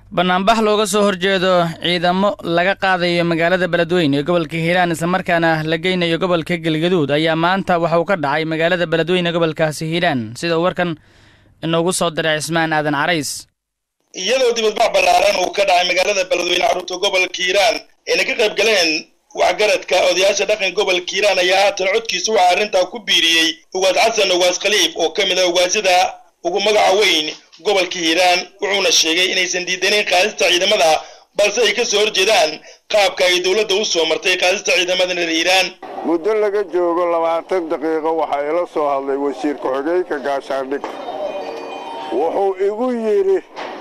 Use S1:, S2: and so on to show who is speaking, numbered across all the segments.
S1: banaanbax looga soo horjeedo ciidamo laga qaadayo magaalada beledweyne ee gobolka hiiraan islamarkaana la geynayo gobolka galgaduud ayaa maanta waxa uu ka dhacay magaalada beledweyne gobolkaasi hiiraan sida uu warkan inoogu soo diray cismaan aadan carays
S2: iyadoo dibadbax ballaaran uu ka dhacay magaalada beledweyne carruurta gobolka hiiraan ayna ka qayb galeen waxgaradka odayaasha dhaqan gobolka hiiraan ayaa haatan codkiisa waxaa arrintaa ku biiriyey ugaas xasan ugaas khaliif oo ka mid ah ugaasyada ugu magaca weyn gobolka hiiraan wuxuuna sheegay inaysan diidanayn qaadista ciidamada balse ay ka soo horjeedaan qaabka ay dowladda u soo martay qaadista ciidamada reer hiiraan
S3: muddo laga joogo labaatan daqiiqo waxaa ila soo hadlay wasiir ku-xigeenka gaashaandhig wuxuu igu yidhi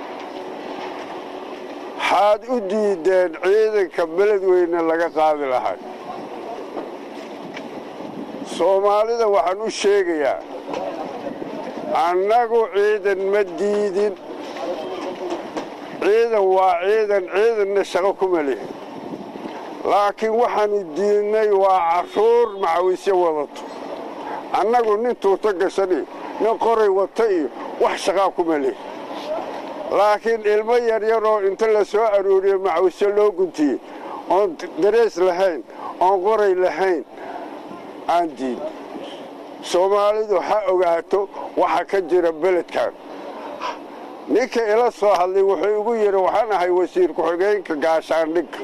S3: waxaad u diideen ciidanka beledweyne laga qaadi lahay soomaalida waxaan u sheegayaa annagu ciidan ma diidin ciidan waa ciidan ciidanna shaqo kuma lihin laakiin waxaannu diidnay waa carruur macawisyo wadato annagu nin tuuto gashan iyo nin qoray wata iyo wax shaqaa kuma lihin laakiin ilmo yaryaroo inta la soo arooriyo macawisyo loo guntiyey oon darees lahayn oon qoray lahayn aan diid soomaalidu ha ogaato waxa ka jira beledkan ninka ila soo hadlay wuxuu igu yidhi waxaan ahay wasiir ku-xigeenka gaashaandhigga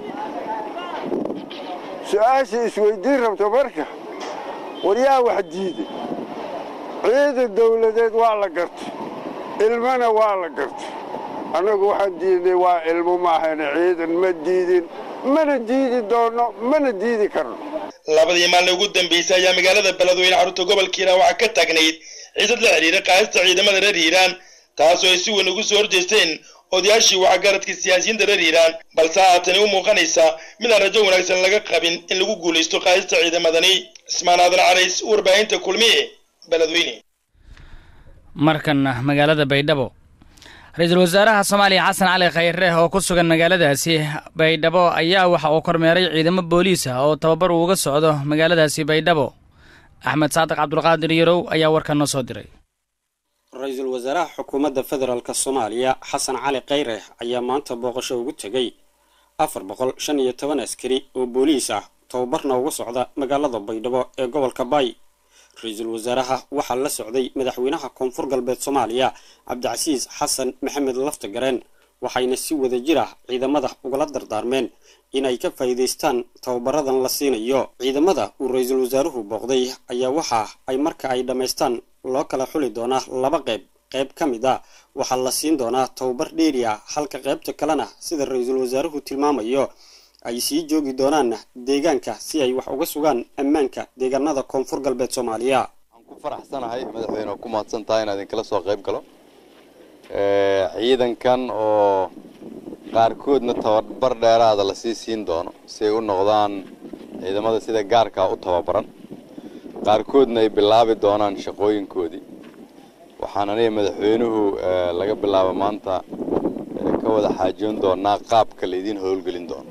S3: su-aasha isweyddiin rabto marka war yaa wax diiday ciidan dawladeed waa la gartay ilmana waa la gartay annagu waxaan diidnay waa ilmo maahane ciidan ma diidin mana diidi doonno mana diidi karno
S2: labadii maalin ugu dambaysay ayaa magaalada beledweyne carruurta gobolka hiiraan waxaa ka taagnayd ciidad la xidhiira qaadista ciidamada reer hiiraan taasoo ay si weyn ugu soo horjeesteen odayaashii waxgaradka siyaasiyiinta reer hiiraan balse haatani u muuqanaysa midaan rajo wanaagsan laga qabin in lagu guulaysto qaadista ciidamadani cismaan aadan carays warbaahinta kulmiye beledweyne
S1: markanna magaalada baydhabo ra-iisul wasaaraha soomaaliya xasan cali khayre oo ku sugan magaaladaasi baydhabo ayaa waxa uu kormeeray ciidamo booliis ah oo tababar uuga socdo magaaladaasi baydhabo axmed saadiq cabdulqaadir yarow ayaa warkan noo soo diray
S4: ra-iisul wasaaraha xukuumadda federaalk soomaaliya xasan cali khayre ayaa maanta booqasho ugu tegey afar boqol shan iyo toban askari oo booliis ah tababarna uga socda magaalada baydhabo ee gobolka baay ra-iisul wasaaraha waxaa la socday madaxweynaha koonfur galbeed soomaaliya cabdicasiis xasan maxamed laftagareen waxayna si wada jir ah ciidamada ugala dardaarmeen inay ka faa'iidaystaan tababaradan la siinayo ciidamada uu ra-iisul wasaaruhu booqday ayaa waxa ay marka ay dhammaystaan loo kala xuli doonaa laba qayb qayb ka mid a waxaa la siin doonaa tababar dheeri ah halka qaybta kalena sida ra-iisul wasaaruhu tilmaamayo ay sii joogi doonaan deegaanka si ay wax uga sugaan ammaanka deegaanada koonfur galbeed soomaaliya
S5: waxaan ku faraxsanahay madaxweyne ku mahadsan tahay inaad idinkala soo qayb galo ciidankan oo qaarkoodna tababar dheeraada lasii siin doono si ay u noqdaan ciidamada sida gaarkaa u tababaran qaarkoodna ay bilaabi doonaan shaqooyinkoodii waxaan aniga madaxweynuhu laga bilaabo maanta ka wada xaajoon doonaa qaabka laydiin howlgelin doono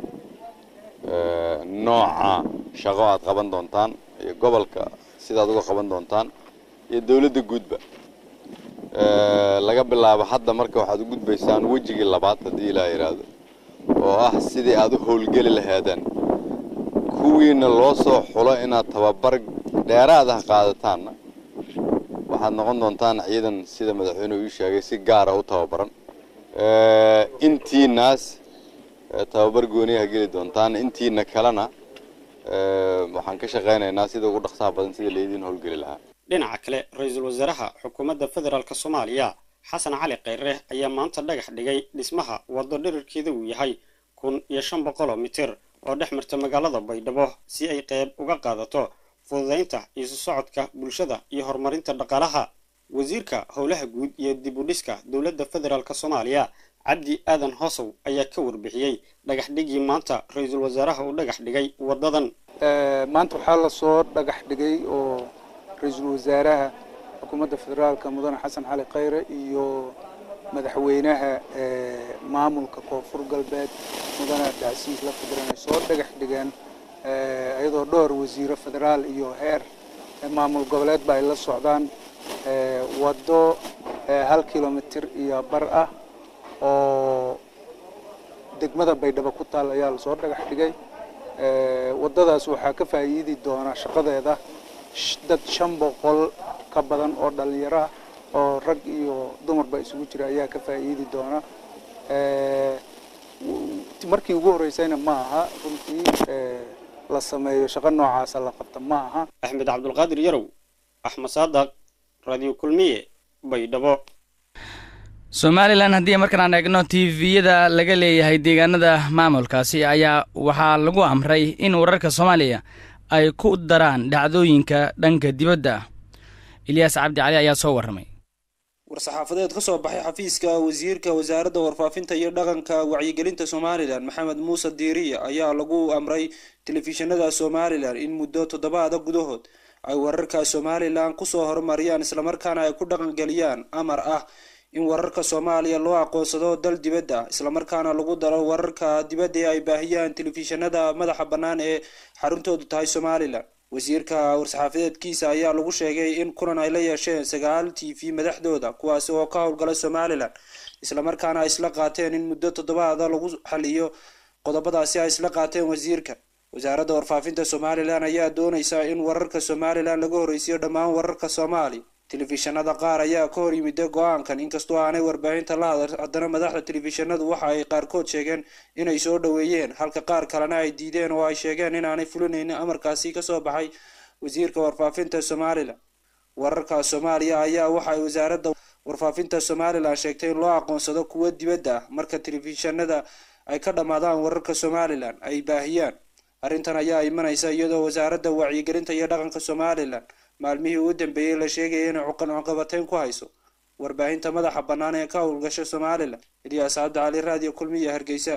S5: nooca shaqo aad qaban doontaan iyo gobolka sidaad uga qaban doontaan iyo dowladda guudba laga bilaabo hadda marka waxaad u gudbaysaan wejigii labaad haddii ilaa yidhaahdo oo ah sidii aad u howlgeli lahaadeen kuwiina loo soo xulo inaad tababar dheeraad ah qaadataanna waxaad noqon doontaan ciidan sida madaxweynuhu ii sheegay si gaara u tababaran intiinaas tababar gooniyaha geli doontaan intiina kalena waxaan ka shaqaynaynaa sida ugu dhaqsaha badan sida laydiin howlgeli lahaa
S4: dhinaca kale ra-iisul wasaaraha xukuumadda federaalk soomaaliya xasan cali khayre ayaa maanta dhagax dhigay dhismaha waddo dhirirkeeda uu yahay kun iyo shan boqoloo mitir oo dhex marta magaalada baydhabo si ay qayb uga qaadato fududaynta isu socodka bulshada iyo horumarinta dhaqaalaha wasiirka howlaha guud iyo dib u dhiska dowladda federaalk soomaaliya cabdi aadan hoosow ayaa ka warbixiyey dhagax dhigii maanta ra-iisul wasaaraha uu dhagax dhigay waddadan
S6: maanta waxaa lasoo dhagax dhigay oo ra-iisul wasaaraha xukuumadda federaalka mudane xasan cali khayre iyo madaxweynaha maamulka koonfur galbeed mudane abdicasiis laftigaran ay soo dhagax dhigeen iyadoo dhowr wasiiro federaal iyo heer maamul goboleedba ay la socdaan waddo hal kilomitir iyo bar ah oo degmada baydhabo ku taal ayaa lasoo dhagax dhigay waddadaas waxaa ka faa'iidi doona shaqadeeda dad shan boqol ka badan oo dhallinyaro ah oo rag iyo dumarba isugu jira ayaa ka faa'iidi doona markii ugu horreysayna ma aha runtii la sameeyo shaqo noocaasa la qabta ma aha
S4: axmed cabdulqaadir yarow axmed saadaq radio kulmiye baydhabo
S1: somalilan haddii markaan aan eegno tviyada laga leeyahay deegaanada maamulkaasi ayaa waxaa lagu amray in wararka soomaaliya ay ku daraan dhacdooyinka dhanka dibadda ah ilyaas cabdi cali ayaa soo warramay
S7: war-saxaafadeed ka soo baxay xafiiska wasiirka wasaaradda warfaafinta iyo dhaqanka wacyigelinta somalilan maxamed muuse diiriya ayaa lagu amray telefishinada somalilan in muddo toddobaada gudahood ay wararka somalilan kusoo horumariyaan islamarkaana ay ku dhaqangeliyaan amar ah in wararka soomaaliya loo aqoonsado dal dibadda ah islamarkaana lagu daro wararka dibadda ee ay baahiyaan telefishinada madaxa bannaan ee xaruntoodu tahay somalilan wasiirka war-saxaafadeedkiisa ayaa lagu sheegay in kulan ay la yeesheen sagaal t v madaxdooda kuwaasi oo ka howlgala somalilan islamarkaana ay isla qaateen in muddo toddobaada lagu xaliyo qodobadaasi ay isla qaateen wasiirka wasaaradda warfaafinta somalilan ayaa dooneysa in wararka somalilan laga horreysiyo dhammaan wararka soomaaliya telefishinada qaar ayaa ka hor yimida go-aankan inkastoo aanay warbaahinta la hadal haddana madaxda telefishinadu waxa ay qaarkood sheegeen inay soo dhoweeyeen halka qaar kalena ay diideen oo ay sheegeen inaanay fulinaynin amarkaasi kasoo baxay wasiirka warfaafinta somalilan wararka soomaaliya ayaa waxa ay wasaaradda warfaafinta somalilan sheegtay in loo aqoonsado kuwo dibadda ah marka telefishinada ay ka dhammaadaan wararka somalilan ay baahiyaan arrintan ayaa imanaysa iyadoo wasaaradda wacyigelinta iyo dhaqanka somalilan maalmihii ugu dambeeyey la sheegaya inay cuqabateyn ku hayso warbaahinta madaxa bannaan ee ka howlgasha somalilan ilyaas cabdi cali raadiyo kulmiya hargeysa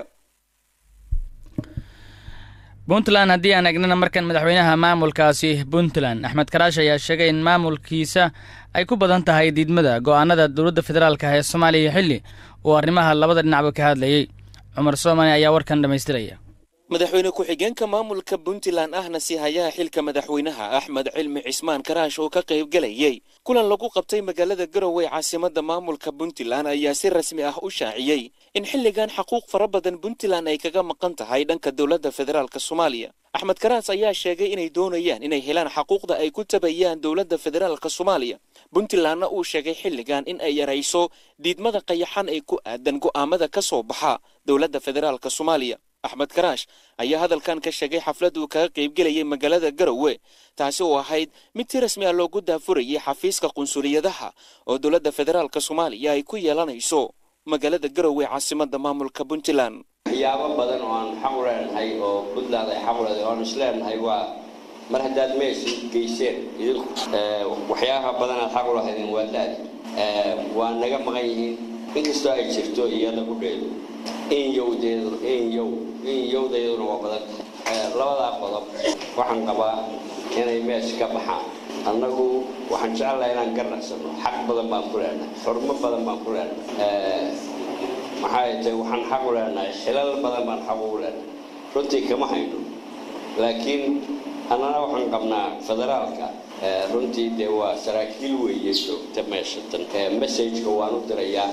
S1: puntland haddii aan egnana markan madaxweynaha maamulkaasi puntland axmed karaash ayaa sheegay in maamulkiisa ay ku badan tahay diidmada go-aanada dowladda federaalka ee soomaaliya xilli uu arrimaha labada dhinacba ka hadlayey cumar soomani ayaa warkan dhammaystiraya
S8: madaxweyne ku-xigeenka maamulka puntland ahna si hayaha xilka madaxweynaha axmed cilmi cismaan karaash oo ka qayb galayay kulan lagu qabtay magaalada garowe caasimadda maamulka puntland ayaa si rasmi ah u shaaciyey in xilligan xaquuq fara badan puntland ay kaga maqan tahay dhanka dowladda federaalk soomaaliya axmed karaas ayaa sheegay inay doonayaan inay helaan xaquuqda ay ku tabayaan dowladda federaalk soomaaliya puntlandna uu sheegay xilligan in ay yarayso diidmada qayaxan ee ku aadan go'aamada ka soo baxa dowladda federaalk soomaaliya axmed karaash ayaa hadalkan ka sheegay xaflad uu kaga qaybgelayay magaalada garowe taasi oo ahayd mid si rasmi ah loogu daafurayay xafiiska qunsuliyadaha oo dowladda federaalk soomaaliya ay ku yeelanayso magaalada garowe caasimadda maamulka puntland
S9: waxyaabo badan oo aan xaq u leenahay oo puntland ay xaq u leedahay oan is leenahay waa mar haddaad meesha geyseen idinku waxyaabaha badan aad xaq u lahaydeen waa laadi waa naga maqan yihiin inkastoo ay jirto iyada ku dheedo in yowdeedu in yow in yowdayduna waa badan labadaa qodob waxaan qabaa inay meesha ka baxaan annagu waxaan jecelahay inaan garnaqsano xaq badan baan ku leenahay xurmo badan baan ku leenahay maxay tahay waxaan xaq u leenahay xilal badan baan xaq ugu leenahay runtii kama hayno laakiin annana waxaan qabnaa federaalka runtii dee waa saraakiil weeye joogta meesha tan messageka waan u dirayaa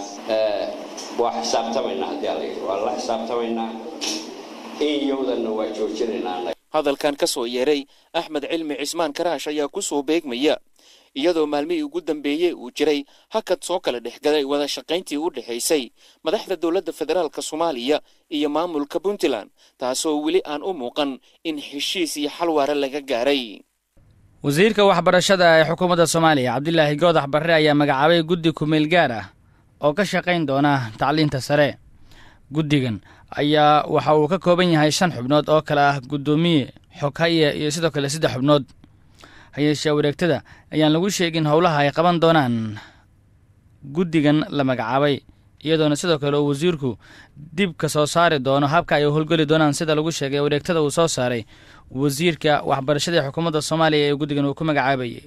S9: waa xisaabtamaynaa haddii alla yidhi waa la xisaabtamaynaa in yowdanna waa joojinaynaa
S8: hadalkan ka soo yeeray axmed cilmi cismaan karaash ayaa ku soo beegmaya iyadoo maalmihii ugu dambeeyey uu jiray hakad soo kala dhexgalay wada shaqayntii u dhexaysay madaxda dowladda federaalk soomaaliya iyo maamulka puntland taasoo weli aan u muuqan in heshiis iyo xal waare laga gaaray
S1: wasiirka waxbarashada ee xukuumadda soomaaliya cabdilaahi goodax barre ayaa magacaabay guddi kumeel gaar ah oo ka shaqayn doona tacliinta sare guddigan ayaa waxa uu ka kooban yahay shan xubnood oo kale ah guddoomiye xoghaye iyo sidoo kale saddex xubnood hayeeshee wareegtada ayaan lagu sheegin howlaha ay qaban doonaan guddigan la magacaabay iyadoona sidoo kale uu wasiirku dib ka soo saari doono habka ay howlgeli doonaan sida lagu sheegay wareegtada uu soo saaray wasiirka waxbarashada ee xukuumadda soomaaliya ee guddigan uu ku magacaabayay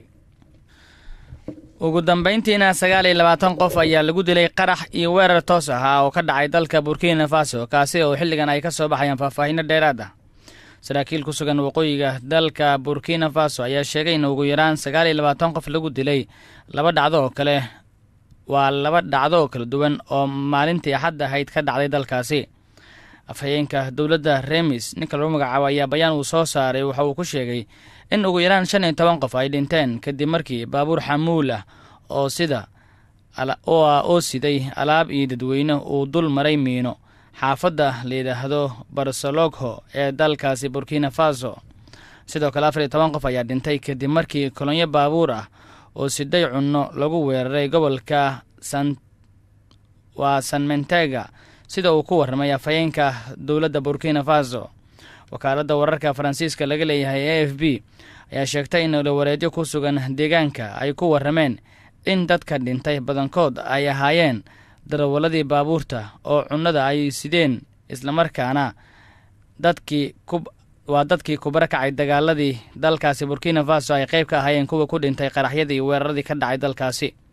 S1: ugu dambayntiina sagaal iyo labaatan qof ayaa lagu dilay qarax iyo weerar toos ahaa oo ka dhacay dalka burkina faso kaasi oo xilligan ay ka soo baxayaan faahfaahinno dheeraad ah saraakiil ku sugan waqooyiga dalka burkina faso ayaa sheegay in ugu yaraan sagaal iyo labaatan qof lagu dilay laba dhacdo oo kale waa laba dhacdo oo kala duwan oo maalintii axad ahayd ka dhacday dalkaasi afhayeenka dowladda remis ninka lagu magacaabo ayaa bayaan uu soo saaray waxa uu ku sheegay in ugu yaraan shan iyo toban qof ay dhinteen kadib markii baabuur xamuul ah oo sida oo siday alaab iyo dadweyne uu dul maray miino xaafadda la yidhaahdo barsalogho ee dalkaasi burkina faso sidoo kale afar iyo toban qof ayaa dhintay kadib markii kolonyo baabuur ah oo siday cunno lagu weeraray gobolka san waa sanmentega sida uu ku warramay afhayeenka dowladda burkina faso wakaaladda wararka faransiiska laga leeyahay a f b ayaa sheegtay in olowareedyo ku sugan deegaanka ay ku warrameen in dadka dhintay badankood ay ahaayeen darawaladii baabuurta oo cunnada ay sideen islamarkaana dadkii waa dadkii kubara kacay dagaaladii dalkaasi burkina faso ay qayb ka ahaayeen kuwa ku dhintay qaraxyadii weeraradii ka dhacay dalkaasi